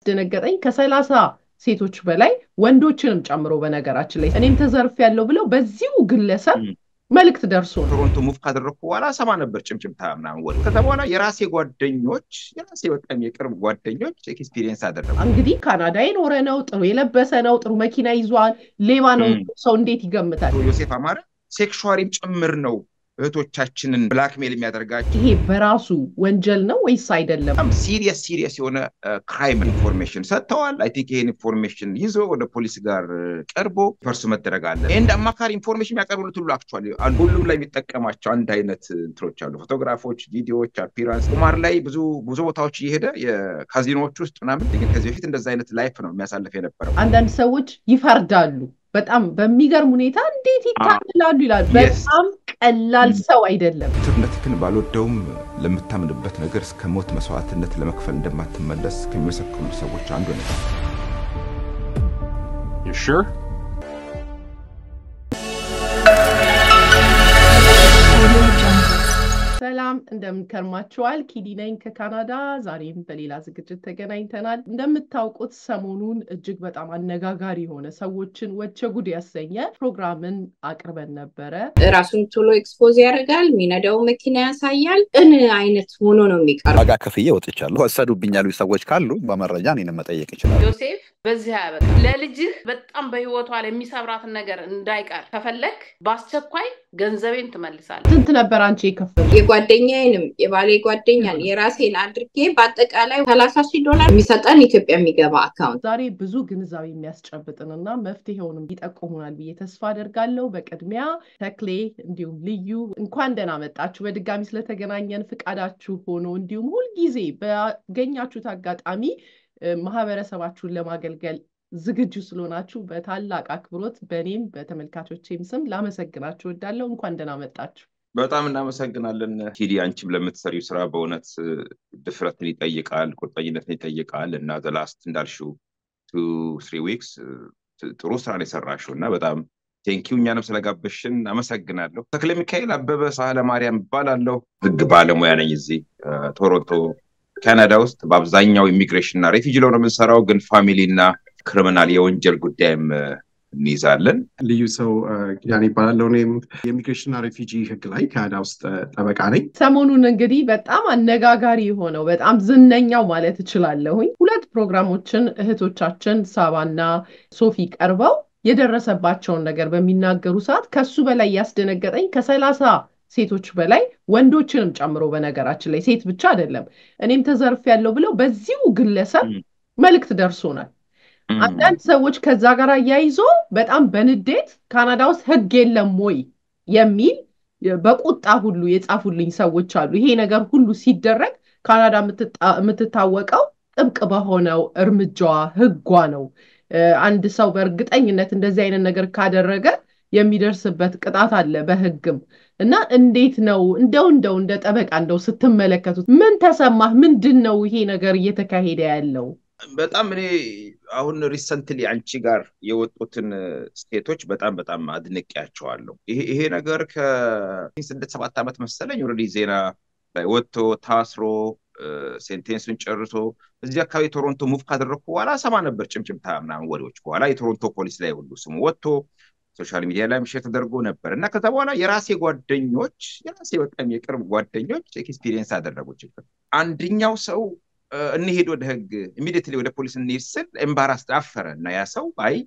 ያስደነገጠኝ ከሰላሳ ሴቶች በላይ ወንዶችንም ጨምሮ በነገራችን ላይ እኔም ተዘርፍ ያለው ብለው በዚሁ ግለሰብ መልእክት ደርሶ ነው። ቶሮንቶ ሙቭ ካደረግኩ በኋላ ሰማ ነበር ጭምጭምታ ምናምን ወደ ከዛ በኋላ የራሴ ጓደኞች የራሴ በጣም የቅርብ ጓደኞች ኤክስፒሪየንስ አደረጉ። እንግዲህ ካናዳ የኖረ ነው፣ ጥሩ የለበሰ ነው፣ ጥሩ መኪና ይዟል፣ ሌባ ነው። ሰው እንዴት ይገምታል? ዮሴፍ አማረ ሴክሹዋሊም ጭምር ነው እህቶቻችንን ብላክሜል የሚያደርጋቸው። ይሄ በራሱ ወንጀል ነው ወይስ አይደለም? በጣም ሲሪየስ ሲሪየስ የሆነ ክራይም ኢንፎርሜሽን ሰጥተዋል። አይ ቲንክ ይሄን ኢንፎርሜሽን ይዞ ወደ ፖሊስ ጋር ቀርቦ ፐርሱ መደረግ አለ። እንደ አማካሪ ኢንፎርሜሽን የሚያቀርቡት ሁሉ አክቹዋሊ ሁሉም ላይ የሚጠቀማቸው አንድ አይነት እንትኖች አሉ። ፎቶግራፎች፣ ቪዲዮዎች፣ አፒራንስ ቁማር ላይ ብዙ ብዙ ቦታዎች እየሄደ የካዚኖዎች ውስጥ ምናምን ግን ከዚህ በፊት እንደዛ አይነት ላይፍ ነው የሚያሳልፍ የነበረው። አንዳንድ ሰዎች ይፈርዳሉ። በጣም በሚገርም ሁኔታ እንዴት ይታልላሉ ይላሉ። በጣም ቀላል ሰው አይደለም። ትርነትህን ባልወደውም ለምታምንበት ነገር እስከ ሞት መስዋዕትነት ለመክፈል እንደማትመለስ ከሚመሰክሩ ሰዎች አንዱ ነው። ሰላም እንደምንከርማችኋል። ኪዲ ነኝ ከካናዳ። ዛሬም በሌላ ዝግጅት ተገናኝተናል። እንደምታውቁት ሰሞኑን እጅግ በጣም አነጋጋሪ የሆነ ሰዎችን ወቸ ጉድ ያሰኘ ፕሮግራምን አቅርበን ነበረ። ራሱን ቶሎ ኤክስፖዝ ያደርጋል፣ የሚነዳው መኪና ያሳያል። ቅን አይነት ሆኖ ነው የሚቀርበው። ዋጋ ከፍዬ ወጥቻለሁ። ወሰዱብኝ ያሉ ሰዎች ካሉ በመረጃ እኔን መጠየቅ ይችላል። ዮሴፍ በዚህ ያበቃ። ለልጅህ በጣም በህይወቷ ላይ የሚሰብራትን ነገር እንዳይቀር ከፈለግ በአስቸኳይ ገንዘቤን ትመልሳለህ። ስንት ነበር አንቺ የከፈል የጓደኛዬንም የባሌ ጓደኛን የራሴን አድርጌ በአጠቃላይ ሰላሳ ሺህ ዶላር የሚሰጠን ኢትዮጵያ የሚገባ አካውንት ዛሬ ብዙ ግንዛቤ የሚያስጨብጥንና መፍትሄውንም ይጠቁሙናል ብዬ ተስፋ አደርጋለሁ። በቅድሚያ ተክሌ እንዲሁም ልዩ እንኳን ደህና መጣችሁ። በድጋሚ ስለተገናኘን ፍቃዳችሁ ሆኖ እንዲሁም ሁልጊዜ ባገኛችሁት አጋጣሚ ማህበረሰባችሁን ለማገልገል ዝግጁ ስለሆናችሁ በታላቅ አክብሮት በእኔም በተመልካቾቼም ስም ላመሰግናችሁ እወዳለሁ። እንኳን ደህና መጣችሁ። በጣም እናመሰግናለን ኪዲ። አንቺም ለምትሰሪው ስራ በእውነት ድፍረትን ይጠይቃል፣ ቁርጠኝነትን ይጠይቃል እና ዘላስት እንዳልሽው ቱ ስሪ ዊክስ ጥሩ ስራ ነው የሰራሽው እና በጣም ቴንኪው እኛንም ስለጋበሽን አመሰግናለሁ። ተክለ ሚካኤል አበበ ሳህለ ማርያም እባላለሁ። ህግ ባለሙያ ነኝ እዚህ ቶሮንቶ ካናዳ ውስጥ በአብዛኛው ኢሚግሬሽን እና ሬፊጂ ነው የምንሰራው፣ ግን ፋሚሊ እና ክሪሚናል የወንጀል ጉዳይም እንይዛለን። ልዩ ሰው ያን ይባላለው። እኔም የኢሚግሬሽንና ሬፊጂ ህግ ላይ ካናዳ ውስጥ ጠበቃ ነኝ። ሰሞኑን እንግዲህ በጣም አነጋጋሪ የሆነው በጣም ዝነኛው ማለት እችላለሁኝ ሁለት ፕሮግራሞችን እህቶቻችን ሳባና ሶፊ ቀርበው የደረሰባቸውን ነገር በሚናገሩ ሰዓት ከሱ በላይ ያስደነገጠኝ ከሰላሳ ሴቶች በላይ ወንዶችንም ጨምሮ በነገራችን ላይ ሴት ብቻ አይደለም እኔም ተዘርፍ ያለው ብለው በዚሁ ግለሰብ መልእክት ደርሶናል። አንዳንድ ሰዎች ከዛ ጋር አያይዞ በጣም በንዴት ካናዳ ውስጥ ህግ የለም ወይ የሚል በቁጣ ሁሉ የጻፉልኝ ሰዎች አሉ። ይሄ ነገር ሁሉ ሲደረግ ካናዳ የምትታወቀው ጥብቅ በሆነው እርምጃዋ ህጓ ነው። አንድ ሰው በእርግጠኝነት እንደዚህ አይነት ነገር ካደረገ የሚደርስበት ቅጣት አለ በህግም እና እንዴት ነው እንደው እንደው እንደ ጠበቃ እንደው ስትመለከቱት ምን ተሰማህ? ምንድን ነው ይሄ ነገር እየተካሄደ ያለው? በጣም እኔ አሁን ሪሰንትሊ አንቺ ጋር የወጡትን ስቴቶች በጣም በጣም አድንቄያቸዋለሁ። ይሄ ነገር ከስድስት ሰባት ዓመት መሰለኝ ኦልሬዲ ዜና ላይ ወጥቶ ታስሮ ሴንቴንሱን ጨርሶ እዚህ አካባቢ ቶሮንቶ ሙቭ ካደረግኩ በኋላ ሰማ ነበር ጭምጭምታ ምናምን ወሬዎች። በኋላ የቶሮንቶ ፖሊስ ላይ ሁሉ ስሙ ወጥቶ ሶሻል ሚዲያ ላይ ሼር ተደርጎ ነበር እና ከዛ በኋላ የራሴ ጓደኞች የራሴ በጣም የቅርብ ጓደኞች ኤክስፒሪየንስ አደረጉ ችግር አንደኛው ሰው እንሄድ ወደ ህግ ኢሚዲየትሊ ወደ ፖሊስ እንሄድ ስል ኤምባራስ አፈረ እና ያ ሰው አይ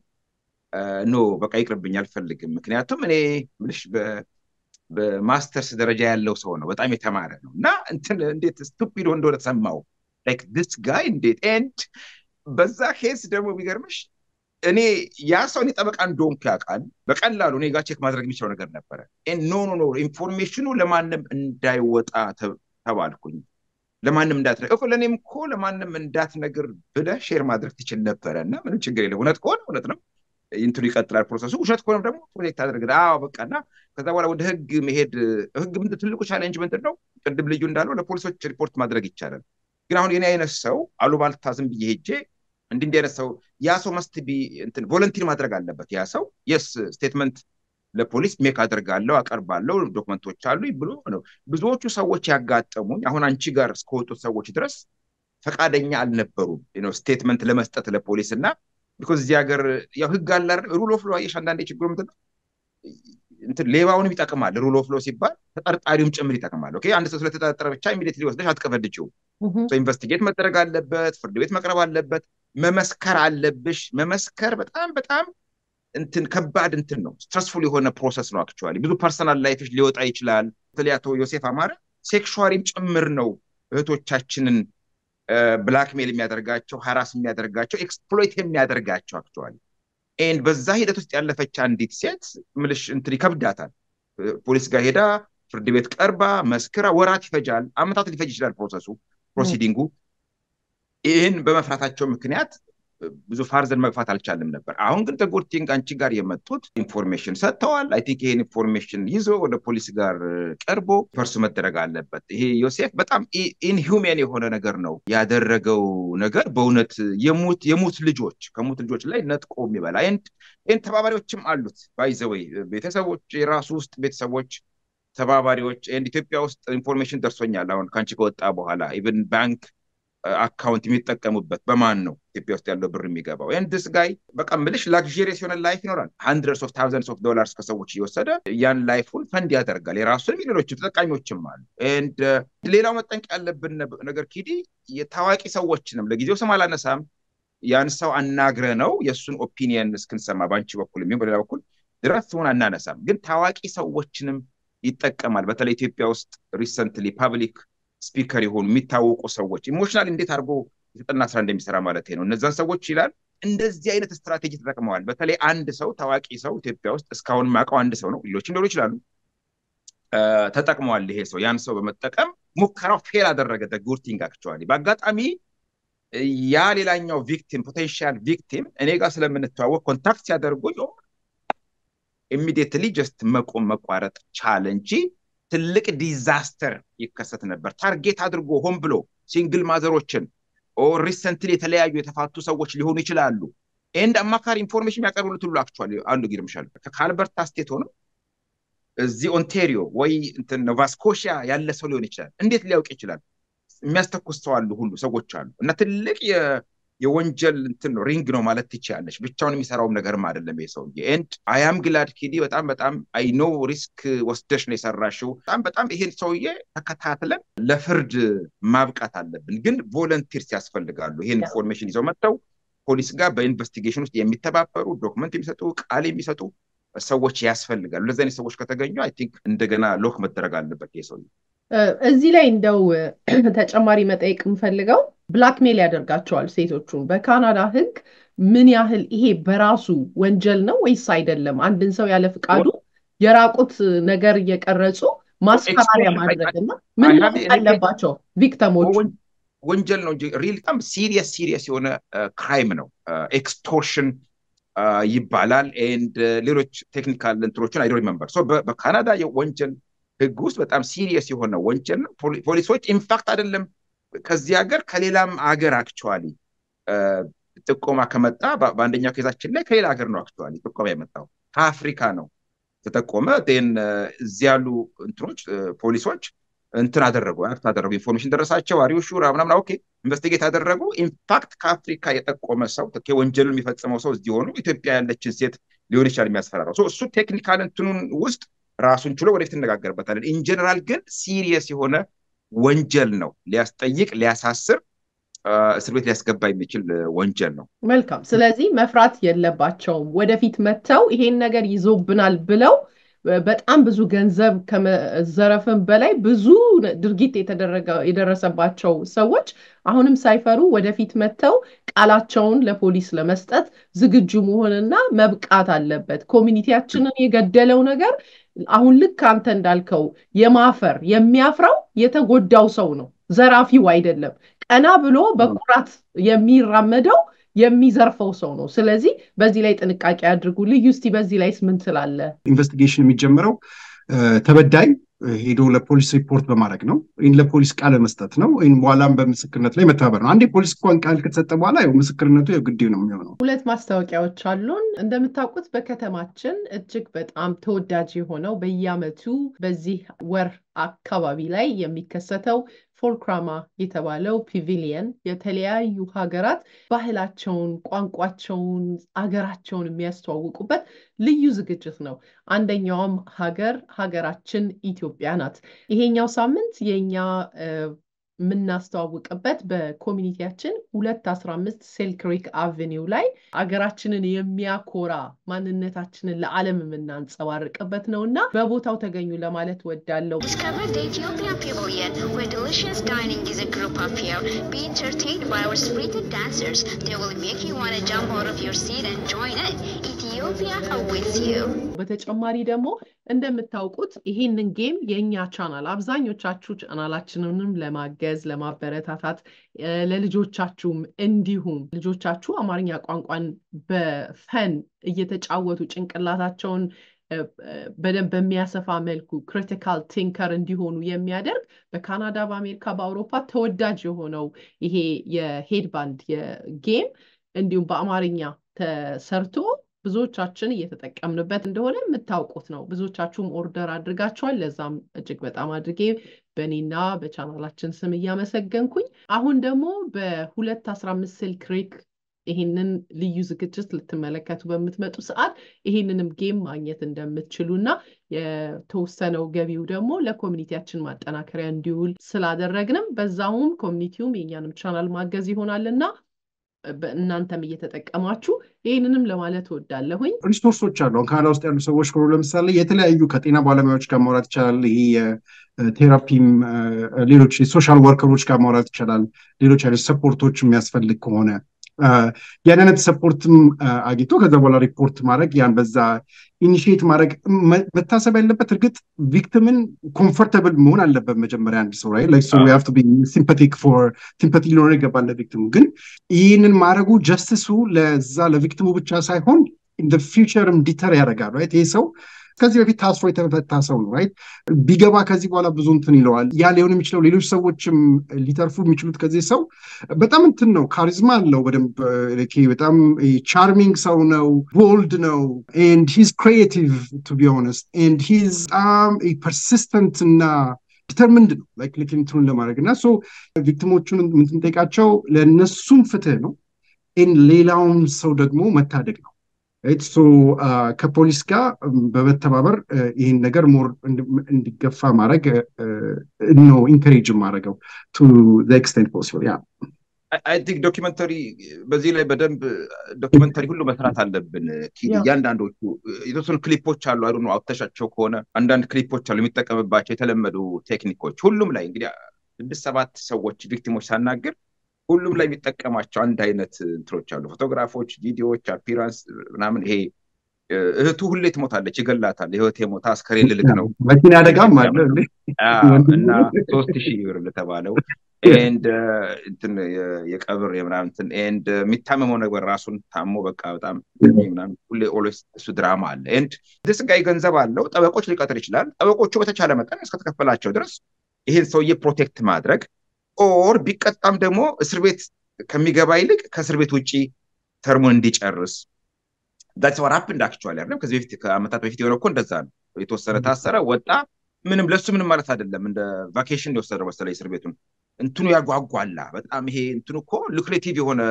ኖ በቃ ይቅርብኝ አልፈልግም። ምክንያቱም እኔ ምልሽ በማስተርስ ደረጃ ያለው ሰው ነው፣ በጣም የተማረ ነው እና እንትን እንዴት ስቱፒድ እንደሆነ ተሰማው ላይክ ዲስ ጋይ እንዴት ኤንድ በዛ ኬስ ደግሞ የሚገርምሽ እኔ ያ ሰው እኔ ጠበቃ እንደሆንኩ ያውቃል። በቀላሉ እኔ ጋር ቼክ ማድረግ የሚችለው ነገር ነበረ። ኖ ኖ ኖ ኢንፎርሜሽኑ ለማንም እንዳይወጣ ተባልኩኝ። ለማንም እንዳትነግር እኮ ለእኔም እኮ ለማንም እንዳትነግር ብለህ ሼር ማድረግ ትችል ነበረ እና ምንም ችግር የለም። እውነት ከሆነ እውነት ነው፣ እንትኑ ይቀጥላል ፕሮሰሱ። ውሸት ከሆነም ደግሞ ፕሮቴክት አድርግ። አዎ በቃ እና ከዛ በኋላ ወደ ህግ መሄድ ህግ ምንድን ትልቁ ቻሌንጅ ምንድን ነው? ቅድም ልዩ እንዳለው ለፖሊሶች ሪፖርት ማድረግ ይቻላል። ግን አሁን የኔ አይነት ሰው አሉባልታ ዝም ብዬ ሄጄ እንዲህ እንዲህ አይነት ሰው ያ ሰው መስት ቢ እንትን ቮለንቲር ማድረግ አለበት። ያ ሰው የስ ስቴትመንት ለፖሊስ ሜክ አድርጋለሁ አቀርባለሁ ዶክመንቶች አሉ ብሎ ነው ብዙዎቹ ሰዎች ያጋጠሙኝ። አሁን አንቺ ጋር እስከወጡት ሰዎች ድረስ ፈቃደኛ አልነበሩም ስቴትመንት ለመስጠት ለፖሊስ እና ቢኮዝ እዚህ ሀገር ያው ህግ አለ ሩል ኦፍ ሎ አየሽ አንዳንዴ ችግሩ ምንድን ነው እንትን ሌባውንም ይጠቅማል ሩል ኦፍ ሎ ሲባል ተጠርጣሪውም ጭምር ይጠቅማል ኦኬ አንድ ሰው ስለተጠረጠረ ብቻ ኢሚዲየትሊ ወስደሽ አትቀፈድችው ኢንቨስቲጌት መደረግ አለበት ፍርድ ቤት መቅረብ አለበት መመስከር አለብሽ መመስከር በጣም በጣም እንትን ከባድ እንትን ነው ስትረስፉል የሆነ ፕሮሰስ ነው አክቹዋሊ ብዙ ፐርሰናል ላይፍሽ ሊወጣ ይችላል በተለይ አቶ ዮሴፍ አማረ ሴክሹዋሊም ጭምር ነው እህቶቻችንን ብላክሜል የሚያደርጋቸው ሀራስ የሚያደርጋቸው ኤክስፕሎይት የሚያደርጋቸው አክቹዋሊ ኤንድ በዛ ሂደት ውስጥ ያለፈች አንዲት ሴት ምልሽ እንትን ይከብዳታል ፖሊስ ጋር ሄዳ ፍርድ ቤት ቀርባ መስክራ ወራት ይፈጃል አመታት ሊፈጅ ይችላል ፕሮሰሱ ፕሮሲዲንጉ ይህን በመፍራታቸው ምክንያት ብዙ ፋርዘን መግፋት አልቻልም ነበር አሁን ግን ተጎድቲንግ አንቺ ጋር የመጡት ኢንፎርሜሽን ሰጥተዋል አይ ቲንክ ይሄን ኢንፎርሜሽን ይዞ ወደ ፖሊስ ጋር ቀርቦ ፐርሱ መደረግ አለበት ይሄ ዮሴፍ በጣም ኢንሁሜን የሆነ ነገር ነው ያደረገው ነገር በእውነት የሙት የሙት ልጆች ከሙት ልጆች ላይ ነጥቆ የሚበላ ይህን ተባባሪዎችም አሉት ባይዘወይ ቤተሰቦች የራሱ ውስጥ ቤተሰቦች ተባባሪዎች ኢትዮጵያ ውስጥ ኢንፎርሜሽን ደርሶኛል አሁን ከአንቺ ከወጣ በኋላ ኢቨን ባንክ አካውንት የሚጠቀሙበት በማን ነው ኢትዮጵያ ውስጥ ያለው ብር የሚገባው ንድስ ጋይ በቃ ምልሽ ላክዥሪየስ የሆነ ላይፍ ይኖራል ሀንድረድስ ኦፍ ታውዘንድስ ኦፍ ዶላርስ ከሰዎች እየወሰደ ያን ላይፉን ፈንድ ያደርጋል የራሱንም ሌሎችም ተጠቃሚዎችም አሉ ሌላው መጠንቅ ያለብን ነገር ኪዲ የታዋቂ ሰዎችንም ለጊዜው ስም አላነሳም ያን ሰው አናግረ ነው የእሱን ኦፒኒየን እስክንሰማ በአንቺ በኩል የሚሆን በሌላ በኩል ድረስ ስሙን አናነሳም ግን ታዋቂ ሰዎችንም ይጠቀማል በተለይ ኢትዮጵያ ውስጥ ሪሰንትሊ ፓብሊክ ስፒከር የሆኑ የሚታወቁ ሰዎች ኢሞሽናል እንዴት አድርጎ የተጠና ስራ እንደሚሰራ ማለት ነው እነዛን ሰዎች ይላል እንደዚህ አይነት ስትራቴጂ ተጠቅመዋል በተለይ አንድ ሰው ታዋቂ ሰው ኢትዮጵያ ውስጥ እስካሁን ማውቀው አንድ ሰው ነው ሌሎችም ሊሆኑ ይችላሉ ተጠቅመዋል ይሄ ሰው ያን ሰው በመጠቀም ሙከራው ፌል አደረገ ጉርቲንግ አክቹዋሊ በአጋጣሚ ያ ሌላኛው ቪክቲም ፖቴንሻል ቪክቲም እኔ ጋር ስለምንተዋወቅ ኮንታክት ሲያደርጉኝ ኢሚዲየትሊ ጀስት መቆም መቋረጥ ቻለ እንጂ ትልቅ ዲዛስተር ይከሰት ነበር ታርጌት አድርጎ ሆን ብሎ ሲንግል ማዘሮችን ሪሰንትሊ የተለያዩ የተፋቱ ሰዎች ሊሆኑ ይችላሉ ኤንድ አማካሪ ኢንፎርሜሽን የሚያቀርቡለት ሁሉ አክቹዋሊ አንዱ ይገርምሻል ከአልበርታ ስቴት ሆኖ እዚህ ኦንቴሪዮ ወይ ኖቫስኮሺያ ያለ ሰው ሊሆን ይችላል እንዴት ሊያውቅ ይችላል የሚያስተኩስ ሰው አሉ ሁሉ ሰዎች አሉ እና ትልቅ የወንጀል እንትን ነው ሪንግ ነው ማለት ትችያለሽ ብቻውን የሚሰራውም ነገርም አይደለም ይሄ ሰውዬ ኤንድ አያም ግላድ ኪዲ በጣም በጣም አይ ኖ ሪስክ ወስደሽ ነው የሰራሽው በጣም በጣም ይሄን ሰውዬ ተከታትለን ለፍርድ ማብቃት አለብን ግን ቮለንቲርስ ያስፈልጋሉ ይሄን ኢንፎርሜሽን ይዘው መጥተው ፖሊስ ጋር በኢንቨስቲጌሽን ውስጥ የሚተባበሩ ዶክመንት የሚሰጡ ቃል የሚሰጡ ሰዎች ያስፈልጋሉ እንደዚህ አይነት ሰዎች ከተገኙ አይ ቲንክ እንደገና ሎክ መደረግ አለበት ይሄ ሰውዬ እዚህ ላይ እንደው ተጨማሪ መጠየቅ የምፈልገው ብላክሜል ያደርጋቸዋል ሴቶቹን በካናዳ ህግ ምን ያህል ይሄ በራሱ ወንጀል ነው ወይስ አይደለም አንድን ሰው ያለ ፍቃዱ የራቁት ነገር እየቀረጹ ማስፈራሪያ ማድረግ እና ምን አለባቸው ቪክተሞቹ ወንጀል ነው እንጂ ሪል በጣም ሲሪየስ ሲሪየስ የሆነ ክራይም ነው ኤክስቶርሽን ይባላል ኤንድ ሌሎች ቴክኒካል እንትኖችን አይዶ ሪመምበር በካናዳ የወንጀል ህግ ውስጥ በጣም ሲሪየስ የሆነ ወንጀል ነው ፖሊሶች ኢንፋክት አይደለም ከዚህ ሀገር ከሌላም ሀገር አክቹዋሊ ጥቆማ ከመጣ በአንደኛው ኬዛችን ላይ ከሌላ ሀገር ነው አክቹዋሊ ጥቆማ የመጣው ከአፍሪካ ነው ተጠቆመ ን እዚህ ያሉ እንትኖች ፖሊሶች እንትን አደረጉ አክት አደረጉ ኢንፎርሜሽን ደረሳቸው አሪው ሹራ ምናምን ኦኬ ኢንቨስቲጌት አደረጉ ኢንፋክት ከአፍሪካ የጠቆመ ሰው ወንጀሉን የሚፈጽመው ሰው እዚህ ሆኑ ኢትዮጵያ ያለችን ሴት ሊሆን ይችላል የሚያስፈራራው እሱ ቴክኒካል እንትኑን ውስጥ ራሱን ችሎ ወደፊት እነጋገርበታለን ኢንጀነራል ግን ሲሪየስ የሆነ ወንጀል ነው ሊያስጠይቅ ሊያሳስር እስር ቤት ሊያስገባ የሚችል ወንጀል ነው መልካም ስለዚህ መፍራት የለባቸውም ወደፊት መጥተው ይሄን ነገር ይዞብናል ብለው በጣም ብዙ ገንዘብ ከመዘረፍም በላይ ብዙ ድርጊት የደረሰባቸው ሰዎች አሁንም ሳይፈሩ ወደፊት መጥተው ቃላቸውን ለፖሊስ ለመስጠት ዝግጁ መሆንና መብቃት አለበት ኮሚኒቲያችንን የገደለው ነገር አሁን ልክ አንተ እንዳልከው የማፈር የሚያፍረው የተጎዳው ሰው ነው ዘራፊው አይደለም ቀና ብሎ በኩራት የሚራመደው የሚዘርፈው ሰው ነው ስለዚህ በዚህ ላይ ጥንቃቄ አድርጉ ልዩ እስቲ በዚህ ላይስ ምን ትላለ ኢንቨስቲጌሽን የሚጀምረው ተበዳይ ሄዶ ለፖሊስ ሪፖርት በማድረግ ነው ይህን ለፖሊስ ቃል መስጠት ነው ወይም በኋላም በምስክርነት ላይ መተባበር ነው አንዴ ፖሊስ እንኳን ቃል ከተሰጠ በኋላ ያው ምስክርነቱ የግድ ነው የሚሆነው ሁለት ማስታወቂያዎች አሉን እንደምታውቁት በከተማችን እጅግ በጣም ተወዳጅ የሆነው በየአመቱ በዚህ ወር አካባቢ ላይ የሚከሰተው ፎልክራማ የተባለው ፒቪሊየን የተለያዩ ሀገራት ባህላቸውን፣ ቋንቋቸውን፣ አገራቸውን የሚያስተዋውቁበት ልዩ ዝግጅት ነው። አንደኛውም ሀገር ሀገራችን ኢትዮጵያ ናት። ይሄኛው ሳምንት የእኛ የምናስተዋውቅበት በኮሚኒቲያችን ሁለት አስራ አምስት ሴልክሪክ አቬኒው ላይ አገራችንን የሚያኮራ ማንነታችንን ለዓለም የምናንጸባርቅበት ነው እና በቦታው ተገኙ ለማለት ወዳለው Discover the Ethiopian Pavilion, where delicious dining is a group affair. Be entertained by our spirited dancers. They will make you want to jump out of your seat and join in. Ethiopia awaits you. በተጨማሪ ደግሞ እንደምታውቁት ይሄንን ጌም የእኛ ቻናል አብዛኞቻችሁ ቻናላችንንም ለማገዝ ለማበረታታት ለልጆቻችሁም እንዲሁም ልጆቻችሁ አማርኛ ቋንቋን በፈን እየተጫወቱ ጭንቅላታቸውን በደንብ በሚያሰፋ መልኩ ክሪቲካል ቲንከር እንዲሆኑ የሚያደርግ በካናዳ፣ በአሜሪካ፣ በአውሮፓ ተወዳጅ የሆነው ይሄ የሄድባንድ የጌም እንዲሁም በአማርኛ ተሰርቶ ብዙዎቻችን እየተጠቀምንበት እንደሆነ የምታውቁት ነው። ብዙዎቻችሁም ኦርደር አድርጋችኋል። ለዛም እጅግ በጣም አድርጌ በእኔና በቻናላችን ስም እያመሰገንኩኝ አሁን ደግሞ በሁለት አስራ አምስት ስልክ ሪክ ይህንን ልዩ ዝግጅት ልትመለከቱ በምትመጡ ሰዓት ይህንንም ጌም ማግኘት እንደምትችሉ እና የተወሰነው ገቢው ደግሞ ለኮሚኒቲያችን ማጠናከሪያ እንዲውል ስላደረግንም በዛውም ኮሚኒቲውም የእኛንም ቻናል ማገዝ ይሆናልና እናንተም እየተጠቀማችሁ ይህንንም ለማለት እወዳለሁኝ። ሪሶርሶች አሉ። ካናዳ ውስጥ ያሉ ሰዎች ከሆኑ ለምሳሌ የተለያዩ ከጤና ባለሙያዎች ጋር ማውራት ይቻላል። ይሄ የቴራፒም ሌሎች የሶሻል ወርከሮች ጋር ማውራት ይቻላል። ሌሎች አይነት ሰፖርቶች የሚያስፈልግ ከሆነ ያን አይነት ሰፖርትም አግኝቶ ከዛ በኋላ ሪፖርት ማድረግ ያን በዛ ኢኒሽት ማድረግ መታሰብ ያለበት እርግጥ ቪክቲምን ኮምፎርተብል መሆን አለበት መጀመሪያ አንድ ሰው ላይ ሲምፓቲክ ፎር ሲምፓቲ ሊኖር ይገባል ለቪክቲሙ ግን ይህንን ማድረጉ ጀስትሱ ለዛ ለቪክቲሙ ብቻ ሳይሆን ኢን ፊውቸርም ዲተር ያደርጋል ራይት ይህ ሰው ከዚህ በፊት ታስሮ የተፈታ ሰው ነው ራይት ቢገባ ከዚህ በኋላ ብዙ እንትን ይለዋል ያ ሊሆን የሚችለው ሌሎች ሰዎችም ሊተርፉ የሚችሉት ከዚህ ሰው በጣም እንትን ነው ካሪዝማ አለው በደንብ በጣም ቻርሚንግ ሰው ነው ቦልድ ነው ኤንድ ሂዝ ክሪኤቲቭ ቱ ቢ ሆነስት ኤንድ ሂዝ በጣም ፐርሲስተንት እና ዲተርሚንድ ነው ላይክ ልክ እንትኑን ለማድረግ እና ሶ ቪክቲሞቹን የምንጠይቃቸው ለእነሱም ፍትህ ነው ሌላውን ሰው ደግሞ መታደግ ነው ሶ ከፖሊስ ጋር በመተባበር ይህን ነገር ሞር እንዲገፋ ማድረግ ነው ኢንከሬጅ ማድረገው ቱ ኤክስቴንት ፖሲብል ያ አይ ቲንክ ዶኪመንተሪ በዚህ ላይ በደንብ ዶኪመንተሪ ሁሉ መስራት አለብን። እያንዳንዶቹ የተወሰኑ ክሊፖች አሉ አሉ አውጥተሻቸው ከሆነ አንዳንድ ክሊፖች አሉ የሚጠቀምባቸው የተለመዱ ቴክኒኮች ሁሉም ላይ እንግዲህ ስድስት ሰባት ሰዎች ቪክቲሞች ሳናግር ሁሉም ላይ የሚጠቀማቸው አንድ አይነት እንትኖች አሉ። ፎቶግራፎች፣ ቪዲዮዎች፣ አፒራንስ ምናምን ይሄ እህቱ ሁሌ ትሞታለች፣ ይገላታል። ህይወት የሞታ አስከሬን ልልክ ነው መኪና አደጋም አለ እና ሶስት ሺህ ብር ለተባለው ኤንድ እንትን የቀብር የምናምን ኤንድ የሚታመመው ነገር ራሱን ታሞ በቃ በጣም ምናምን ሁሌ ኦልዌይስ እሱ ድራማ አለ። ኤንድ ደስ ጋይ ገንዘብ አለው፣ ጠበቆች ሊቀጥር ይችላል። ጠበቆቹ በተቻለ መጠን እስከተከፈላቸው ድረስ ይህን ሰውዬ ፕሮቴክት ማድረግ ኦር ቢቀጣም ደግሞ እስር ቤት ከሚገባ ይልቅ ከእስር ቤት ውጭ ተርሙን እንዲጨርስ ዳትስ ዋት ሀፕንድ አክቹዋሊ አይደለም። ከዚህ በፊት ከአመታት በፊት የሆነ እኮ እንደዛ ነው። የተወሰነ ታሰረ፣ ወጣ። ምንም ለሱ ምንም ማለት አይደለም። እንደ ቫኬሽን የወሰደው መሰለኝ እስር ቤቱን እንትኑ ያጓጓላ በጣም ይሄ እንትኑ እኮ ሉክሬቲቭ የሆነ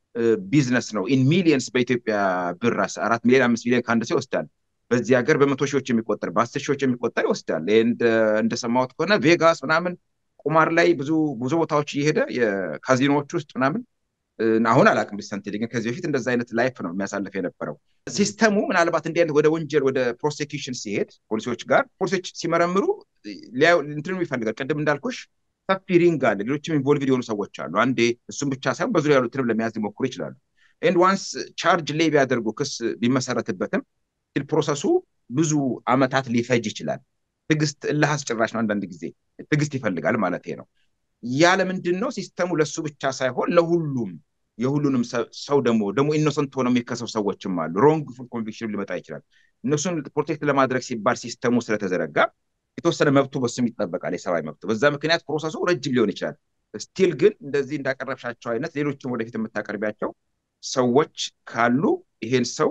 ቢዝነስ ነው። ኢን ሚሊየንስ በኢትዮጵያ ብር አራት ሚሊዮን አምስት ሚሊዮን ከአንድ ሰው ይወስዳል። በዚህ ሀገር በመቶ ሺዎች የሚቆጠር በአስር ሺዎች የሚቆጠር ይወስዳል። እንደሰማሁት ከሆነ ቬጋስ ምናምን ቁማር ላይ ብዙ ብዙ ቦታዎች እየሄደ የካዚኖዎች ውስጥ ምናምን አሁን አላውቅም ሪሰንትሊ ግን ከዚህ በፊት እንደዛ አይነት ላይፍ ነው የሚያሳልፍ የነበረው። ሲስተሙ ምናልባት እንዲህ አይነት ወደ ወንጀል ወደ ፕሮሴኪሽን ሲሄድ ፖሊሶች ጋር ፖሊሶች ሲመረምሩ እንትኑ ይፈልጋል። ቅድም እንዳልኩሽ ሰፊ ሪንግ አለ። ሌሎችም ኢንቮልቭድ የሆኑ ሰዎች አሉ። አንዴ እሱም ብቻ ሳይሆን በዙሪያ ያሉትንም ለመያዝ ሊሞክሩ ይችላሉ። ኤንድ ዋንስ ቻርጅ ላይ ቢያደርጉ ክስ ቢመሰረትበትም ስቲል ፕሮሰሱ ብዙ አመታት ሊፈጅ ይችላል። ትዕግስት እልህ አስጨራሽ ነው። አንዳንድ ጊዜ ትዕግስት ይፈልጋል ማለት ነው። ያለ ምንድን ነው ሲስተሙ ለሱ ብቻ ሳይሆን ለሁሉም የሁሉንም ሰው ደግሞ ደግሞ ኢኖሰንት ሆነው የሚከሰው ሰዎችም አሉ። ሮንግ ፉል ኮንቪክሽን ሊመጣ ይችላል። እነሱን ፕሮቴክት ለማድረግ ሲባል ሲስተሙ ስለተዘረጋ የተወሰነ መብቱ በሱም ይጠበቃል፣ የሰብአዊ መብቱ። በዛ ምክንያት ፕሮሰሱ ረጅም ሊሆን ይችላል። ስቲል ግን እንደዚህ እንዳቀረብሻቸው አይነት ሌሎችም ወደፊት የምታቀርቢያቸው ሰዎች ካሉ ይሄን ሰው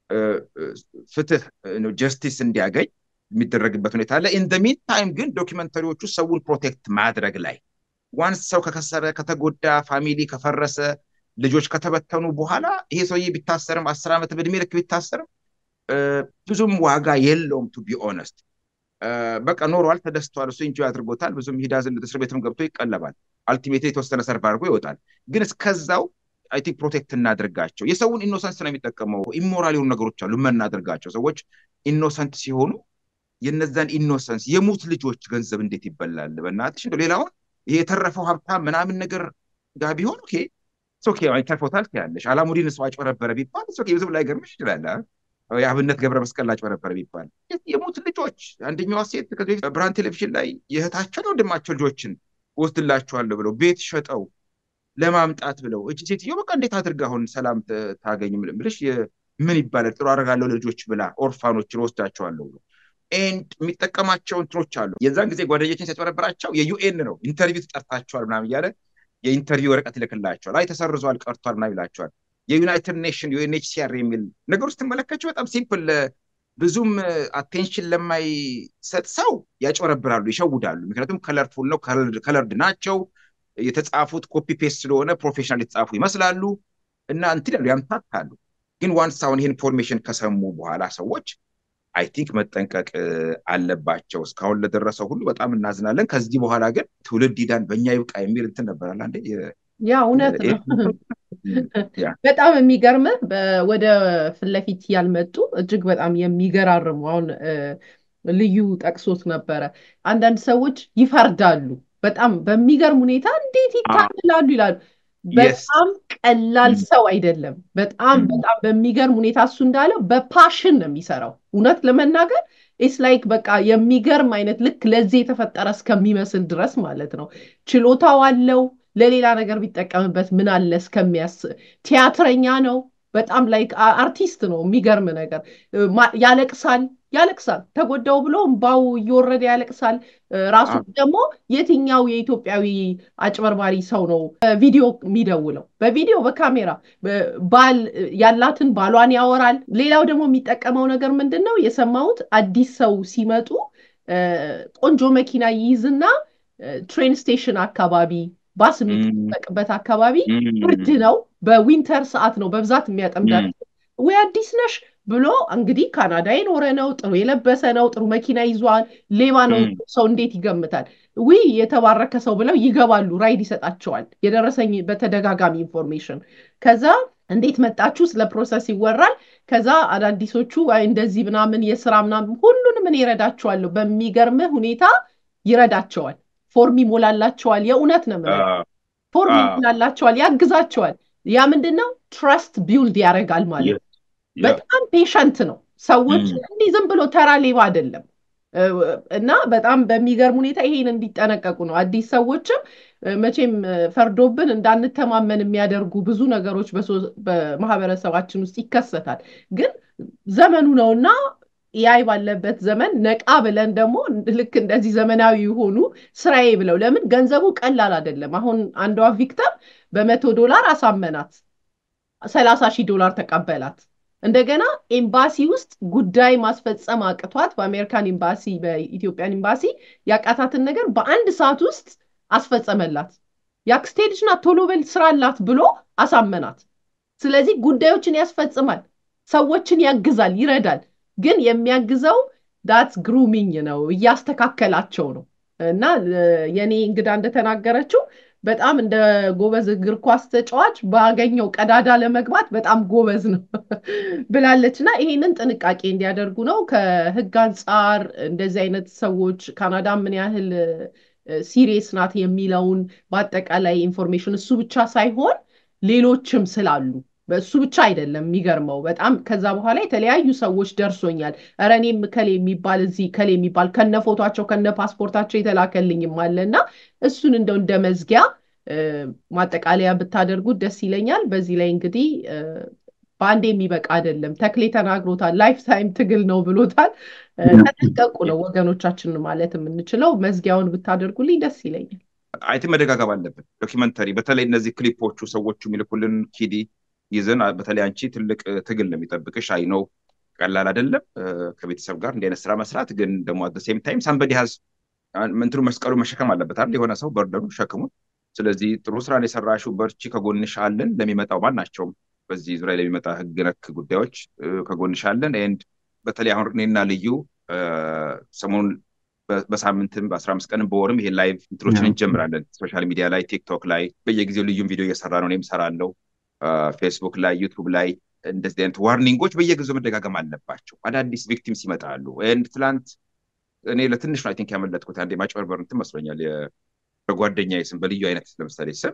ፍትህ ጀስቲስ እንዲያገኝ የሚደረግበት ሁኔታ አለ። ኢን ሚን ታይም ግን ዶኪመንተሪዎቹ ሰውን ፕሮቴክት ማድረግ ላይ ዋንስ ሰው ከከሰረ ከተጎዳ ፋሚሊ ከፈረሰ ልጆች ከተበተኑ በኋላ ይሄ ሰውዬ ቢታሰርም አስር ዓመት በእድሜ ልክ ቢታሰርም ብዙም ዋጋ የለውም ቱ ቢ ኦነስት በቃ ኖሯል ተደስቷል እሱ ኢንጆይ አድርጎታል ብዙም ሂዳዝን እስር ቤትም ገብቶ ይቀለባል አልቲሜት የተወሰነ ሰርቭ አድርጎ ይወጣል ግን እስከዛው አይ ቲንክ ፕሮቴክት እናድርጋቸው የሰውን ኢኖሰንስ ነው የሚጠቀመው ኢሞራል የሆኑ ነገሮች አሉ የምናደርጋቸው ሰዎች ኢኖሰንት ሲሆኑ የነዛን ኢኖሰንስ የሙት ልጆች ገንዘብ እንዴት ይበላል በእናትሽ እንደው ሌላውን ይሄ የተረፈው ሀብታም ምናምን ነገር ጋር ቢሆን ኦኬ ኦኬ ተርፎታል ትያለሽ አላሙዲን ሰው አጭበረበረ ቢባል ኦኬ ብዙም ላይገርምሽ ይችላል የአብነት ገብረ መስቀል ላጭበረበረ ቢባል የሙት ልጆች አንደኛዋ ሴት ከዚህ በፊት ብርሃን ቴሌቪዥን ላይ የእህታቸው ወንድማቸው ልጆችን ወስድላቸዋለሁ ብለው ቤት ሸጠው ለማምጣት ብለው እጅ ሴትዮ በቃ እንዴት አድርጋ አሁን ሰላም ታገኝ ብልሽ ምን ይባላል ጥሩ አደርጋለሁ ልጆች ብላ ኦርፋኖችን ወስዳቸዋለሁ ብሎ ኤንድ የሚጠቀማቸው እንትኖች አሉ የዛን ጊዜ ጓደኞችን ሲያጭበረብራቸው የዩኤን ነው ኢንተርቪው ተጠርታቸዋል ምናምን እያለ የኢንተርቪው ወረቀት ይልክላቸዋል አይ ተሰርዟል ቀርቷል ምናምን ይላቸዋል የዩናይትድ ኔሽን ዩኤንኤችሲአር የሚል ነገሩ ስትመለከቸው በጣም ሲምፕል ብዙም አቴንሽን ለማይሰጥ ሰው ያጭበረብራሉ ይሸውዳሉ ምክንያቱም ከለርፉል ነው ከለርድ ናቸው የተጻፉት ኮፒ ፔስት ስለሆነ ፕሮፌሽናል የተጻፉ ይመስላሉ እና እንትን ያሉ ያምታታሉ ግን ዋንስ አሁን ይህን ኢንፎርሜሽን ከሰሙ በኋላ ሰዎች አይ ቲንክ መጠንቀቅ አለባቸው እስካሁን ለደረሰው ሁሉ በጣም እናዝናለን ከዚህ በኋላ ግን ትውልድ ይዳን በእኛ ይብቃ የሚል እንትን ነበራል አንዴ ያ እውነት ነው በጣም የሚገርምህ ወደ ፊት ለፊት ያልመጡ እጅግ በጣም የሚገራርሙ አሁን ልዩ ጠቅሶት ነበረ አንዳንድ ሰዎች ይፈርዳሉ በጣም በሚገርም ሁኔታ እንዴት ይታልላሉ ይላሉ በጣም ቀላል ሰው አይደለም በጣም በጣም በሚገርም ሁኔታ እሱ እንዳለው በፓሽን ነው የሚሰራው እውነት ለመናገር ኢስ ላይክ በቃ የሚገርም አይነት ልክ ለዚህ የተፈጠረ እስከሚመስል ድረስ ማለት ነው ችሎታው አለው ለሌላ ነገር ቢጠቀምበት ምን አለ እስከሚያስ ቲያትረኛ ነው በጣም ላይክ አርቲስት ነው የሚገርም ነገር ያለቅሳል ያለቅሳል ተጎዳው ብሎ እምባው እየወረደ ያለቅሳል ራሱ ደግሞ የትኛው የኢትዮጵያዊ አጭበርባሪ ሰው ነው ቪዲዮ የሚደውለው በቪዲዮ በካሜራ ባል ያላትን ባሏን ያወራል ሌላው ደግሞ የሚጠቀመው ነገር ምንድን ነው የሰማሁት አዲስ ሰው ሲመጡ ቆንጆ መኪና ይይዝና ትሬን ስቴሽን አካባቢ ባስ የሚጠበቅበት አካባቢ ብርድ ነው በዊንተር ሰዓት ነው በብዛት የሚያጠምዳቸው ወይ አዲስ ነሽ ብሎ እንግዲህ ካናዳ የኖረ ነው ጥሩ የለበሰ ነው ጥሩ መኪና ይዟል ሌባ ነው ሰው እንዴት ይገምታል ዊ የተባረከ ሰው ብለው ይገባሉ ራይድ ይሰጣቸዋል የደረሰኝ በተደጋጋሚ ኢንፎርሜሽን ከዛ እንዴት መጣችሁ ስለ ፕሮሰስ ይወራል ከዛ አዳዲሶቹ እንደዚህ ምናምን የስራ ምናምን ሁሉንም እኔ ይረዳቸዋለሁ በሚገርምህ ሁኔታ ይረዳቸዋል ፎርም ይሞላላቸዋል የእውነት ነው ፎርም ይሞላላቸዋል ያግዛቸዋል ያ ምንድን ነው ትረስት ቢውልድ ያደርጋል ማለት ነው በጣም ፔሸንት ነው ሰዎች እንዲህ ዝም ብሎ ተራ ሌባ አይደለም እና በጣም በሚገርም ሁኔታ ይሄን እንዲጠነቀቁ ነው አዲስ ሰዎችም መቼም ፈርዶብን እንዳንተማመን የሚያደርጉ ብዙ ነገሮች በማህበረሰባችን ውስጥ ይከሰታል ግን ዘመኑ ነውና ያይ ባለበት ዘመን ነቃ ብለን ደግሞ ልክ እንደዚህ ዘመናዊ የሆኑ ስራዬ ብለው ለምን ገንዘቡ ቀላል አይደለም አሁን አንዷ ቪክተም በመቶ ዶላር አሳመናት ሰላሳ ሺህ ዶላር ተቀበላት እንደገና ኤምባሲ ውስጥ ጉዳይ ማስፈጸም አቅቷት በአሜሪካን ኤምባሲ በኢትዮጵያን ኤምባሲ ያቃታትን ነገር በአንድ ሰዓት ውስጥ አስፈጸመላት የአክስቴ ልጅ ናት ቶሎ በል ስራ አላት ብሎ አሳመናት ስለዚህ ጉዳዮችን ያስፈጽማል ሰዎችን ያግዛል ይረዳል ግን የሚያግዘው ዳትስ ግሩሚኝ ነው እያስተካከላቸው ነው እና የኔ እንግዳ እንደተናገረችው በጣም እንደ ጎበዝ እግር ኳስ ተጫዋች ባገኘው ቀዳዳ ለመግባት በጣም ጎበዝ ነው ብላለች እና ይሄንን ጥንቃቄ እንዲያደርጉ ነው ከህግ አንጻር እንደዚህ አይነት ሰዎች ካናዳ ምን ያህል ሲሪየስ ናት የሚለውን በአጠቃላይ ኢንፎርሜሽን እሱ ብቻ ሳይሆን ሌሎችም ስላሉ በእሱ ብቻ አይደለም የሚገርመው በጣም ከዛ በኋላ የተለያዩ ሰዎች ደርሶኛል ኧረ እኔም ከሌ የሚባል እዚህ ከሌ የሚባል ከነ ፎቷቸው ከነ ፓስፖርታቸው የተላከልኝም አለ እና እሱን እንደው እንደ መዝጊያ ማጠቃለያ ብታደርጉት ደስ ይለኛል በዚህ ላይ እንግዲህ በአንድ የሚበቃ አይደለም ተክሌ ተናግሮታል ላይፍ ታይም ትግል ነው ብሎታል ተጠንቀቁ ነው ወገኖቻችን ማለት የምንችለው መዝጊያውን ብታደርጉልኝ ደስ ይለኛል አይቲ መደጋገብ አለብን ዶኪመንተሪ በተለይ እነዚህ ክሊፖቹ ሰዎቹ የሚልኩልን ኪዲ ይዘን በተለይ አንቺ ትልቅ ትግል ነው የሚጠብቅሽ አይ ነው ቀላል አይደለም ከቤተሰብ ጋር እንዲህ አይነት ስራ መስራት ግን ደግሞ አት ሴም ታይም ሳምበዲ ሀዝ እንትኑ መስቀሉ መሸከም አለበት አይደል? የሆነ ሰው በርደኑ ሸክሙን። ስለዚህ ጥሩ ስራን የሰራሽው በርቺ፣ ከጎንሽ አለን። ለሚመጣው ማናቸውም በዚህ ዙሪያ ለሚመጣ ህግ ነክ ጉዳዮች ከጎንሽ አለን። ኤንድ በተለይ አሁን እኔና ልዩ ሰሞኑን በሳምንትም በአስራ አምስት ቀንም በወርም ይሄ ላይቭ እንትኖችን እንጀምራለን። ሶሻል ሚዲያ ላይ ቲክቶክ ላይ በየጊዜው ልዩም ቪዲዮ እየሰራ ነው። እኔም እሰራለሁ። ፌስቡክ ላይ ዩቱብ ላይ እንደዚህ አይነት ዋርኒንጎች በየጊዜው መደጋገም አለባቸው። አዳዲስ ቪክቲምስ ይመጣሉ። ኤንድ ትላንት እኔ ለትንሽ ነው አይ ቲንክ ያመለጥኩት አንዴ ማጭበርበር እንትን መስሎኛል። በጓደኛዬ ስም በልዩ አይነት ለምሳሌ ስም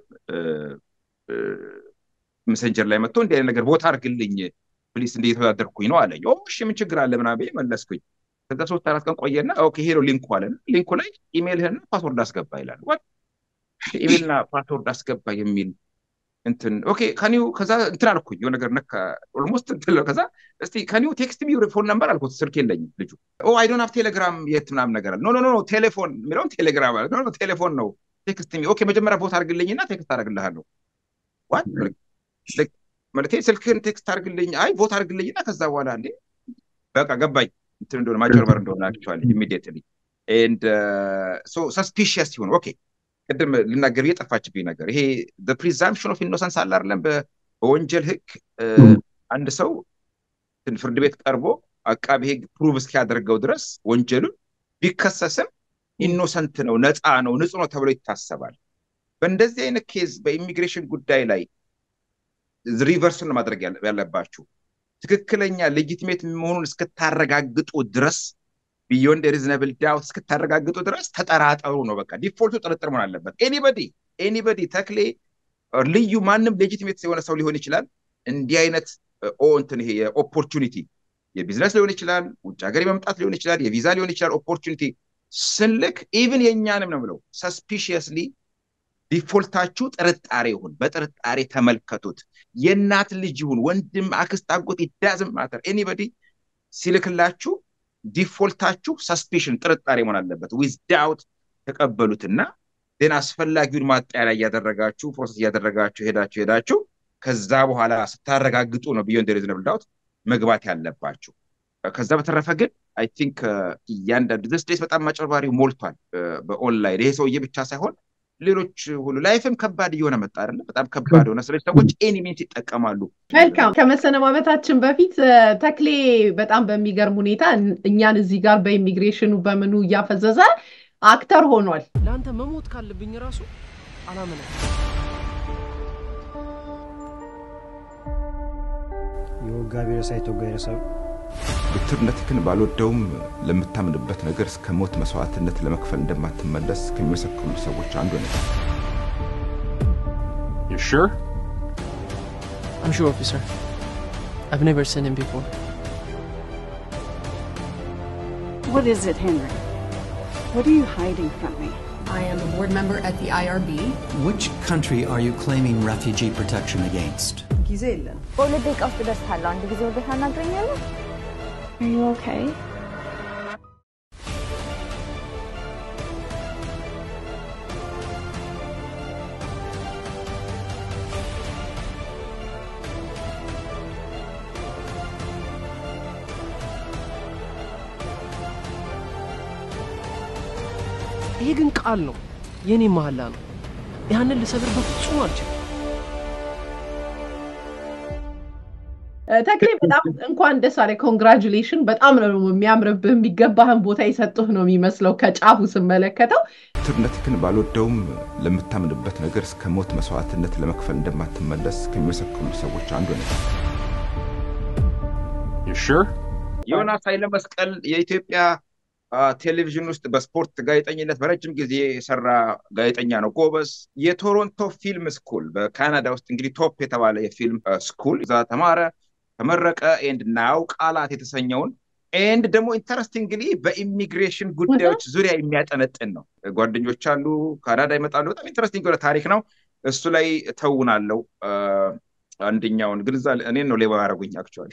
መሰንጀር ላይ መጥቶ እንዲህ አይነት ነገር ቦታ አድርግልኝ ፕሊስ እንዲህ የተወዳደርኩኝ ነው አለኝ። እሺ ምን ችግር አለ ምናምን መለስኩኝ። ከዛ ሶስት አራት ቀን ቆየና ኦኬ ይሄ ነው ሊንኩ አለ። ሊንኩ ላይ ኢሜልህና ፓስወርድ አስገባ ይላል። ኢሜልና ፓስወርድ አስገባ የሚል እንትን ኦኬ ከኒው ከዛ እንትን አልኩኝ የሆነ ነገር ነካ ኦልሞስት እንትን ከዛ እስቲ ከኒው ቴክስት ሚ ፎን ነምበር አልኩት። ስልክ የለኝም ልጁ ኦ አይ ዶንት ሃቭ ቴሌግራም የት ምናምን ነገር አለ። ኖ ኖ ኖ ቴሌፎን የሚለውን ቴሌግራም አለ። ኖ ኖ ቴሌፎን ነው ቴክስት ሚ ኦኬ መጀመሪያ ቦታ አድርግልኝና ቴክስት አደርግልሃለሁ። ዋት ማለት ስልክህን ቴክስት አድርግልኝ፣ አይ ቦታ አድርግልኝና ከዛ በኋላ እንዴ በቃ ገባኝ እንትን እንደሆነ ማጭበርበር እንደሆነ አክቹዋሊ ኢሚዲየትሊ ኤንድ ሶ ሰስፒሽየስ ሲሆን ኦኬ ቅድም ልናገር የጠፋችብኝ ነገር ይሄ ፕሪዛምፕሽን ኦፍ ኢኖሰንስ አለ አይደለም። በወንጀል ህግ አንድ ሰው ፍርድ ቤት ቀርቦ አቃቢ ህግ ፕሩቭ እስኪያደርገው ድረስ ወንጀሉን ቢከሰስም ኢኖሰንት ነው፣ ነፃ ነው፣ ንጹህ ነው ተብሎ ይታሰባል። በእንደዚህ አይነት ኬዝ በኢሚግሬሽን ጉዳይ ላይ ሪቨርሱን ማድረግ ያለባችሁ ትክክለኛ ሌጂቲሜት መሆኑን እስክታረጋግጡ ድረስ ቢዮንድ ሪዝነብል ዳውት እስክታረጋግጡ ድረስ ተጠራጠሩ ነው። በቃ ዲፎልቱ ጥርጥር መሆን አለበት። ኤኒበዲ ኤኒበዲ ተክሌ ልዩ ማንም ሌጂቲሜት የሆነ ሰው ሊሆን ይችላል። እንዲህ አይነት ኦ እንትን ይሄ የኦፖርቹኒቲ የቢዝነስ ሊሆን ይችላል፣ ውጭ ሀገር የመምጣት ሊሆን ይችላል፣ የቪዛ ሊሆን ይችላል። ኦፖርቹኒቲ ስንልክ ኢቭን የእኛንም ነው ብለው ሰስፒሽየስሊ ዲፎልታችሁ ጥርጣሬ ይሁን፣ በጥርጣሬ ተመልከቱት። የእናት ልጅ ይሁን ወንድም፣ አክስት፣ አጎት ይዳዝም ማተር ኤኒበዲ ሲልክላችሁ ዲፎልታችሁ ሰስፔሽን ጥርጣሬ መሆን አለበት። ዊዝ ዳውት ተቀበሉትና ዜና አስፈላጊውን ማጣሪያ እያደረጋችሁ ፕሮሰስ እያደረጋችሁ ሄዳችሁ ሄዳችሁ ከዛ በኋላ ስታረጋግጡ ነው ቢዮንድ ሪዝነብል ዳውት መግባት ያለባችሁ። ከዛ በተረፈ ግን አይ ቲንክ እያንዳንዱ ደስ ደስ በጣም ማጭበርባሪው ሞልቷል በኦንላይን ይሄ ሰውዬ ብቻ ሳይሆን ሌሎች ሁሉ ላይፍም ከባድ እየሆነ መጣ አይደለ? በጣም ከባድ ሆነ። ስለዚህ ሰዎች ኤኒ ሚንስ ይጠቀማሉ። መልካም። ከመሰነባበታችን በፊት ተክሌ በጣም በሚገርም ሁኔታ እኛን እዚህ ጋር በኢሚግሬሽኑ በምኑ እያፈዘዘ አክተር ሆኗል። ለአንተ መሞት ካለብኝ ራሱ አላምንም። የወጋ ቢረሳ የተወጋ ይረሳል። ብትርነትህን ባልወደውም ለምታምንበት ነገር እስከ ሞት መስዋዕትነት ለመክፈል እንደማትመለስ ከሚመሰክሩ ሰዎች አንዱ ነህ። You sure? I'm sure, officer. I've never seen him before. What is it, Henry? What are you hiding from me? I am a board member at the IRB. Which country are you claiming refugee protection against? ጊዜ የለን። በሁለት ደቂቃ ውስጥ እደርሳለሁ። አንድ ጊዜ ወደ ታናግረኛለህ? Are you okay? ይሄ ግን ቃል ነው፣ የኔ መሐላ ነው። ያንን ልሰብር በፍጹም አልችልም። ተክሌ በጣም እንኳን ደስ አለ። ኮንግራጁሌሽን። በጣም ነው የሚያምርብህ። የሚገባህን ቦታ የሰጡህ ነው የሚመስለው ከጫፉ ስመለከተው። ብትርነትህን ባልወደውም ለምታምንበት ነገር እስከ ሞት መስዋዕትነት ለመክፈል እንደማትመለስ ከሚመሰክሩ ሰዎች አንዱ ነህ። You sure? ዮናስ ኃይለ መስቀል የኢትዮጵያ ቴሌቪዥን ውስጥ በስፖርት ጋዜጠኝነት በረጅም ጊዜ የሰራ ጋዜጠኛ ነው። ጎበዝ። የቶሮንቶ ፊልም ስኩል በካናዳ ውስጥ እንግዲህ ቶፕ የተባለ የፊልም ስኩል እዛ ተማረ፣ ተመረቀ። ኤንድ ናው ቃላት የተሰኘውን ኤንድ ደግሞ ኢንተረስቲንግሊ በኢሚግሬሽን ጉዳዮች ዙሪያ የሚያጠነጥን ነው። ጓደኞች አሉ፣ ካናዳ ይመጣሉ። በጣም ኢንተረስቲንግ የሆነ ታሪክ ነው። እሱ ላይ ተውናለው። አንደኛውን ግን እዛ እኔን ነው ሌባ ያደረጉኝ አክቹዋሊ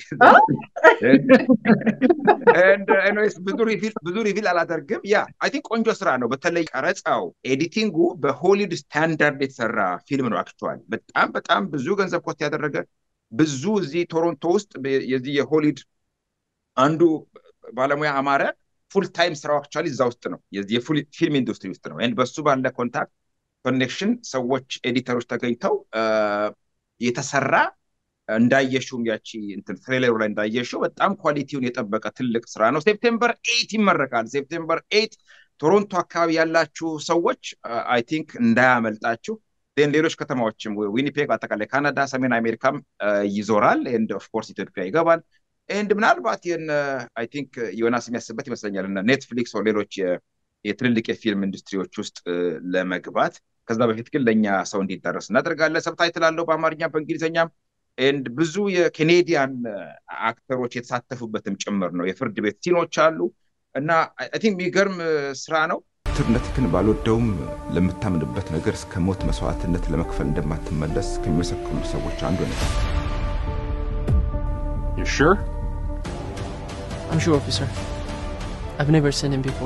ብዙ ሪቪል አላደርግም። ያ አይ ቲንክ ቆንጆ ስራ ነው። በተለይ ቀረጻው፣ ኤዲቲንጉ በሆሊውድ ስታንዳርድ የተሰራ ፊልም ነው። አክቹዋሊ በጣም በጣም ብዙ ገንዘብ ኮስት ያደረገ ብዙ እዚህ ቶሮንቶ ውስጥ የዚህ የሆሊውድ አንዱ ባለሙያ አማረ ፉል ታይም ስራው አክቹዋሊ እዛ ውስጥ ነው፣ የፊልም ኢንዱስትሪ ውስጥ ነው። ኤንድ በሱ ባለ ኮንታክት ኮኔክሽን ሰዎች ኤዲተሮች ተገኝተው የተሰራ እንዳየሽውም ያቺ እንትን ትሬለሩ ላይ እንዳየሽው በጣም ኳሊቲውን የጠበቀ ትልቅ ስራ ነው። ሴፕቴምበር ኤይት ይመረቃል። ሴፕቴምበር ኤይት ቶሮንቶ አካባቢ ያላችሁ ሰዎች አይ ቲንክ እንዳያመልጣችሁ። ን ሌሎች ከተማዎችም ዊኒፔግ፣ አጠቃላይ ካናዳ፣ ሰሜን አሜሪካም ይዞራል። ኤንድ ኦፍኮርስ ኢትዮጵያ ይገባል። ኤንድ ምናልባት ይህን አይ ቲንክ ዮናስ የሚያስብበት ይመስለኛል እና ኔትፍሊክስ ሌሎች የትልልቅ የፊልም ኢንዱስትሪዎች ውስጥ ለመግባት ከዛ በፊት ግን ለእኛ ሰው እንዲዳረስ እናደርጋለን። ሰብታይትል አለው በአማርኛ በእንግሊዝኛም ኤንድ ብዙ የኬኔዲያን አክተሮች የተሳተፉበትም ጭምር ነው። የፍርድ ቤት ሲኖች አሉ እና አይ ቲንክ የሚገርም ስራ ነው። ትርነትህን ባልወደውም ለምታምንበት ነገር እስከ ሞት መስዋዕትነት ለመክፈል እንደማትመለስ ከሚመሰክሩ ሰዎች አንዱ ነው። You sure? I'm sure, officer. I've never seen him before.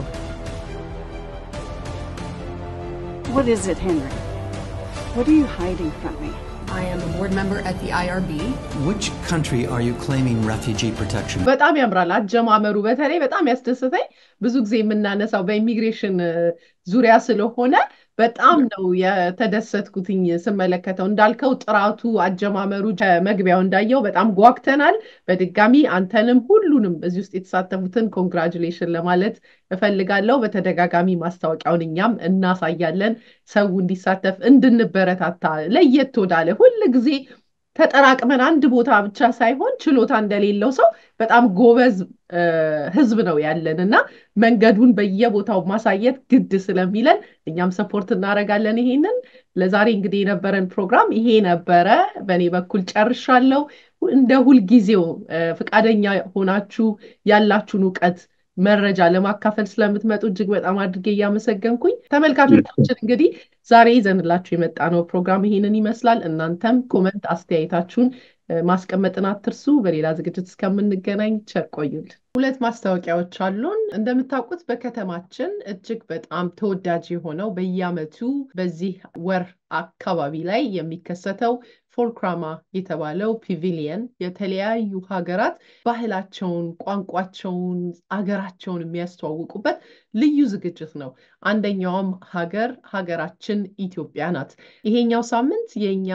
What is it, Henry? What are you hiding from me? I am a board member at the IRB. Which country are you claiming refugee protection? በጣም ያምራል አጀማመሩ። በተለይ በጣም ያስደስተኝ ብዙ ጊዜ የምናነሳው በኢሚግሬሽን ዙሪያ ስለሆነ በጣም ነው የተደሰትኩትኝ ስመለከተው። እንዳልከው ጥራቱ፣ አጀማመሩ ከመግቢያው እንዳየው በጣም ጓግተናል። በድጋሚ አንተንም ሁሉንም እዚህ ውስጥ የተሳተፉትን ኮንግራጁሌሽን ለማለት እፈልጋለሁ። በተደጋጋሚ ማስታወቂያውን እኛም እናሳያለን፣ ሰው እንዲሳተፍ እንድንበረታታ ለየት ወዳለ ሁል ጊዜ ተጠራቅመን አንድ ቦታ ብቻ ሳይሆን ችሎታ እንደሌለው ሰው በጣም ጎበዝ ህዝብ ነው ያለን እና መንገዱን በየቦታው ማሳየት ግድ ስለሚለን እኛም ሰፖርት እናደርጋለን። ይሄንን ለዛሬ እንግዲህ የነበረን ፕሮግራም ይሄ ነበረ። በእኔ በኩል ጨርሻለሁ። እንደ ሁልጊዜው ፈቃደኛ ሆናችሁ ያላችሁን እውቀት መረጃ ለማካፈል ስለምትመጡ እጅግ በጣም አድርጌ እያመሰገንኩኝ ተመልካቾቻችን እንግዲህ ዛሬ ይዘንላችሁ የመጣ ነው ፕሮግራም ይሄንን ይመስላል። እናንተም ኮመንት አስተያየታችሁን ማስቀመጥን አትርሱ። በሌላ ዝግጅት እስከምንገናኝ ቸር ቆዩልን። ሁለት ማስታወቂያዎች አሉን። እንደምታውቁት በከተማችን እጅግ በጣም ተወዳጅ የሆነው በየዓመቱ በዚህ ወር አካባቢ ላይ የሚከሰተው ፎልክራማ የተባለው ፒቪሊየን የተለያዩ ሀገራት ባህላቸውን፣ ቋንቋቸውን፣ አገራቸውን የሚያስተዋውቁበት ልዩ ዝግጅት ነው። አንደኛውም ሀገር ሀገራችን ኢትዮጵያ ናት። ይሄኛው ሳምንት የኛ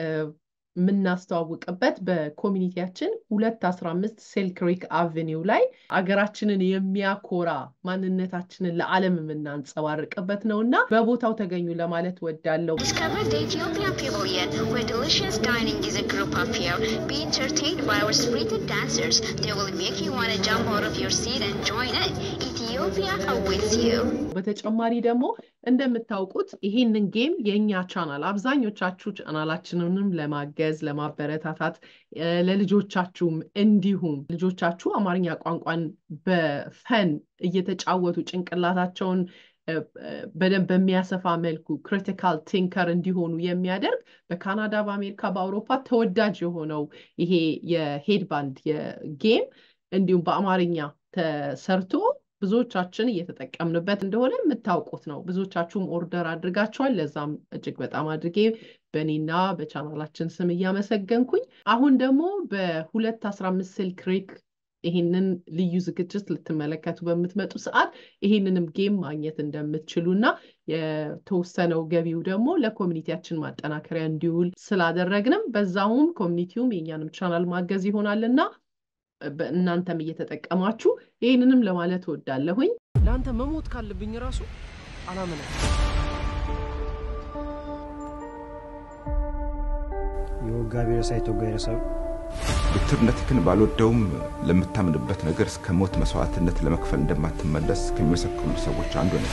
የምናስተዋውቅበት በኮሚኒቲያችን ሁለት አስራ አምስት ሴልክሪክ አቬኒው ላይ አገራችንን የሚያኮራ ማንነታችንን ለዓለም የምናንጸባርቅበት ነው እና በቦታው ተገኙ ለማለት ወዳለው Discover the Ethiopian Pavilion, where delicious dining is a group affair. Be entertained by our spirited dancers. They will make you want to jump out of your seat and join it. Ethiopia awaits you. በተጨማሪ ደግሞ እንደምታውቁት ይሄንን ጌም የእኛ ቻናል አብዛኞቻችሁ ቻናላችንንም ለማገዝ ለማበረታታት ለልጆቻችሁም እንዲሁም ልጆቻችሁ አማርኛ ቋንቋን በፈን እየተጫወቱ ጭንቅላታቸውን በደንብ በሚያሰፋ መልኩ ክሪቲካል ቲንከር እንዲሆኑ የሚያደርግ በካናዳ፣ በአሜሪካ፣ በአውሮፓ ተወዳጅ የሆነው ይሄ የሄድባንድ የጌም እንዲሁም በአማርኛ ተሰርቶ ብዙዎቻችን እየተጠቀምንበት እንደሆነ የምታውቁት ነው። ብዙዎቻችሁም ኦርደር አድርጋችኋል። ለዛም እጅግ በጣም አድርጌ በእኔና በቻናላችን ስም እያመሰገንኩኝ አሁን ደግሞ በሁለት አስራ አምስት ስልክ ሬክ ይህንን ልዩ ዝግጅት ልትመለከቱ በምትመጡ ሰዓት ይህንንም ጌም ማግኘት እንደምትችሉ እና የተወሰነው ገቢው ደግሞ ለኮሚኒቲያችን ማጠናከሪያ እንዲውል ስላደረግንም በዛውም ኮሚኒቲውም የእኛንም ቻናል ማገዝ ይሆናል እና እናንተም እየተጠቀማችሁ ይህንንም ለማለት እወዳለሁኝ። ለአንተ መሞት ካለብኝ ራሱ አላምንም። የወጋ ቢረሳ የተወጋ ይረሳል። ብትርነትህን ባልወደውም ለምታምንበት ነገር እስከ ሞት መስዋዕትነት ለመክፈል እንደማትመለስ ከሚመሰክሩ ሰዎች አንዱ ነው።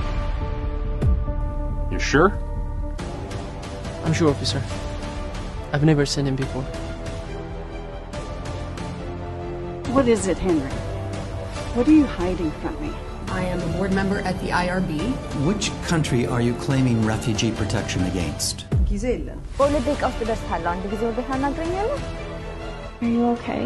You sure? I'm sure, officer. I've never seen him before. What is it, Henry? What are you hiding from me? I am a board member at the IRB. Which country are you claiming refugee protection against? ጊዜ የለን። በሁለት ደቂቃ ውስጥ እደርሳለሁ። አንድ ጊዜ ወደ ታናግረኛለህ? Are you okay?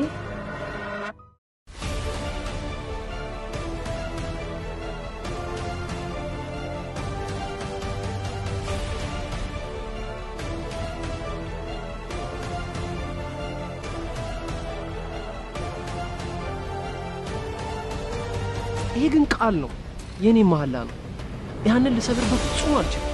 ይሄ ግን ቃል ነው፣ የእኔ መሐላ ነው። ያንን ልሰብር በፍጹም አልችልም።